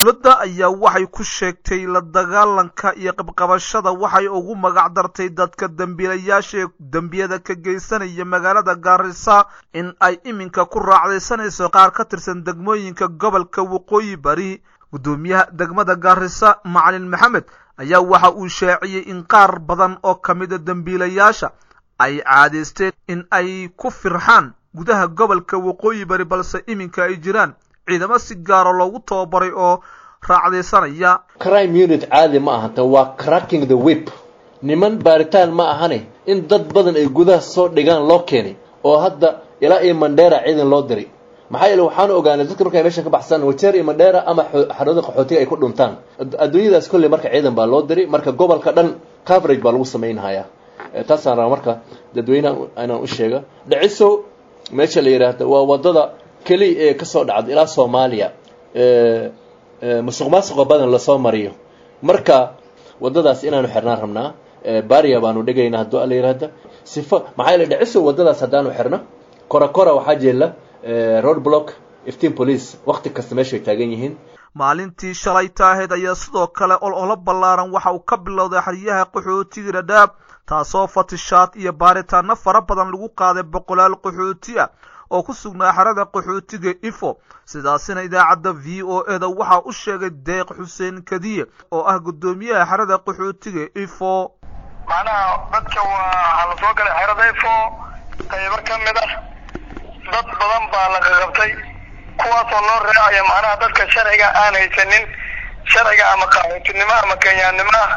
dowladda ayaa waxay ku sheegtay la dagaalanka iyo qabqabashada waxay ugu magac dartay dadka dembiilayaasha ee dembiyada ka geysanaya magaalada gaarisa in ay iminka ku raacdaysanayso qaar ka tirsan degmooyinka gobolka waqooyi bari guddoomiyaha degmada gaarisa macalin maxamed ayaa waxa uu shaaciyey in qaar badan oo ka mida dembiilayaasha ay caadaysteen in ay ku firxaan gudaha gobolka waqooyi bari balse iminka ay jiraan ciidamo si gaaro loogu tababaray oo raacdaysanaya crime unit caadi ma aha tan waa cracking the whip niman baaritaan ma ahane in dad badan ay gudaha soo dhigaan loo keenay oo hadda ilaa iyo mandheera ciidan loo diray maxaa yeele waxaanu ogaanay dadka markay meeshan ka baxsaan wajeer iyo mandheera ama xarooda qaxootiga ay ku dhuntaan adduunyadaas kolley marka ciidan baa loo diray marka gobolka dhan coverage baa lagu samaynhayaa taasaan rabaa marka dadweynaha inaan u sheega dhiciso meesha la yidhaahda waa wadada keliya ee kasoo dhacda ilaa soomaaliya musuq maasuqa badan lasoo mariyo marka wadadaas inaanu xirnaan rabnaa baria baanu dhigaynaa hadduu ala yidhaahda sifo maxaa yeele dhiciso wadadaas haddaanu xirno kora kora waxaa jeela road block ifteen police wakti kasta meeshay taagan yihiin maalintii shalay taaheed ayaa sidoo kale ololo ballaaran waxa uu ka bilowday xeryaha qaxootiga dhadhaab taasoo fatishaad iyo baaritaano fara badan lagu qaaday boqolaal qaxooti ah oo ku sugnaa xerada qaxootiga ifo sidaasina idaacadda v o e da waxaa u sheegay deeq xuseen kadiye oo ah guddoomiyaha xerada qaxootiga ifo macnaha dadka waa la soo galay xerada ifo qaybo ka mid ah dad badan baa la qaqabtay kuwaasoo loo raacaya macnaha dadka sharciga aan haysanin sharciga ama qaxootinimo ama kenyaannimo ah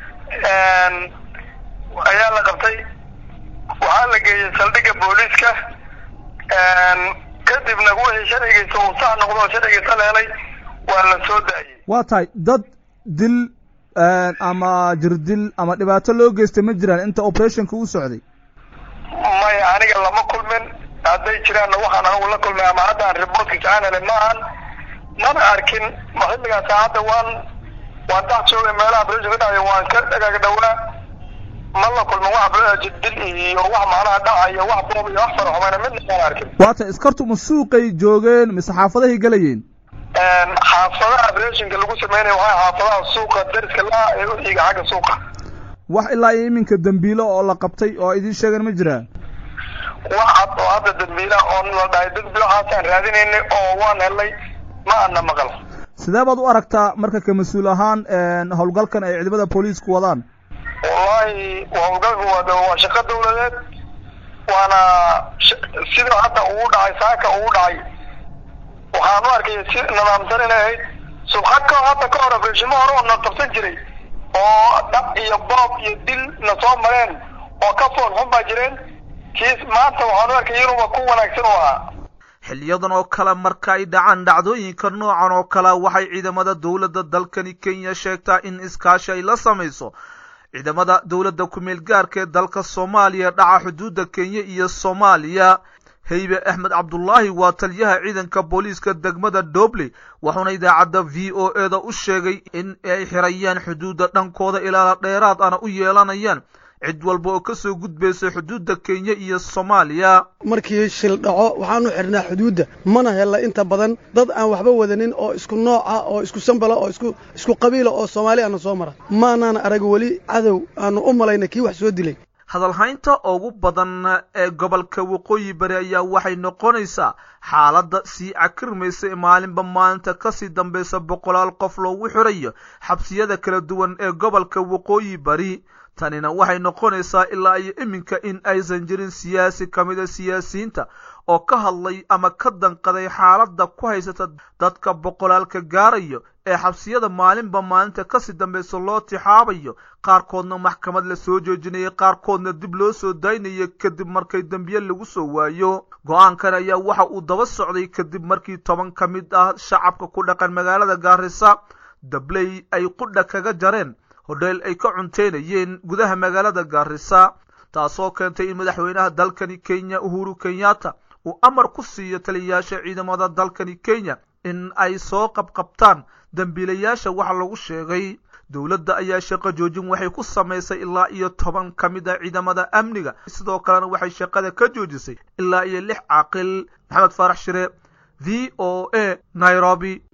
ayaa la qabtay waxaa la geeyey saldhigga booliiska kadibna wixii sharcigiisa uu sax noqdo oo sharcigiisa leelay waa la soo daayey waa tahay dad dil ama jirdil ama dhibaato loo geystay ma jiraan inta operationka u socday maya aniga lama kulmin hadday jiraanna waxaan anigu la kulmay ama hadda aan reportkiisa aan helin ma ahan mana arkin xilligaa saacadda waan waan dhex joogay meelaha operation ka dhacaya waan ka dhagaag dhowaa ma la kulmin wax dil iyo wax macnaha dhacayo wax boob iyo wax faraxumayna midna maan arkin waa tahay iskartu ma suuqay joogeen mise xaafadahay gelayeen xaafadaha operationka lagu sameynaya waxaa xaafadaha suuqa dariska la ee u xiga xagga suuqa wax ilaa iyo iminka dembiilo oo la qabtay oo idiin sheegeen ma jiraan wax cad oo hadda dambiila oo la dhahay dambi waxaasaan raadinaynay oo waan helnay ma ana maqal sidee baad u aragtaa marka ka mas-uul ahaan howlgalkan ay ciidamada booliisku wadaan wallahi howlgalku waa waa shaqo dawladeed waana sida hadda ugu dhacay saaka ugu dhacay waxaan u arkaya si nidaamsan inay ahayd subxad ka hadda ka hor afreeshimo hore oo na qabsan jiray oo dhab iyo boob iyo dil na soo mareen oo ka fool xun baa jireen kiis maanta waxaan u arkay inuuba ku wanaagsan u ahaa xiliyadan oo kale marka ay dhacaan dhacdooyinka noocan oo kale waxay ciidamada dowladda dalkani kenya sheegtaa in iskaashi ay la samayso ciidamada dowladda ku-meel gaarka ee dalka soomaaliya dhaca xuduudda kenya iyo soomaaliya heybe axmed cabdullaahi waa taliyaha ciidanka booliiska degmada dobley wuxuuna idaacadda v o e da u sheegay in ay xirayaan xuduudda dhankooda ilaala dheeraad ana u yeelanayaan cid walba oo kasoo gudbaysa xuduudda kenya iyo soomaaliya markii shil dhaco waxaanu xidhnaa xuduudda mana hella inta badan dad aan waxba wadanin oo isku nooca oo isku sambala oo isku isku qabiila oo soomaali ana soo mara maanaana arag weli cadow aanu u malayna kii wax soo dilay hadalhaynta ugu badan ee gobolka waqooyi bari ayaa waxay noqonaysaa xaaladda sii cakirmaysa ee maalinba maalinta kasii dambaysa boqolaal qof loogu xirayo xabsiyada kala duwan ee gobolka waqooyi bari tanina waxay noqonaysaa ilaa iyo iminka in aysan jirin siyaasi ka mida siyaasiyiinta oo ka hadlay ama ka danqaday xaaladda ku haysata dadka boqolaalka gaarayo ee xabsiyada maalinba maalinta kasii dambaysa loo tixaabayo qaarkoodna maxkamad la soo joojinayay qaarkoodna dib loo soo daynayo kadib markay dembiye lagu soo waayo go-aankan ayaa waxa uu daba socday kadib markii toban ka mid ah shacabka ku dhaqan magaalada gaarisa dabley ay qudha kaga jareen hodheel ay ka cunteynayeen gudaha magaalada gaarisa taasoo keentay in madaxweynaha dalkani kenya uhuru kenyatta uu amar ku siiyo taliyayaasha ciidamada dalkani kenya in ay soo qabqabtaan dembiilayaasha waxa lagu sheegay dowladda ayaa shaqo joojin waxay ku samaysay ilaa iyo toban ka mid a ciidamada amniga sidoo kalena waxay shaqada ka joojisay ilaa iyo lix caaqil maxamed faarax shire v o a nairobi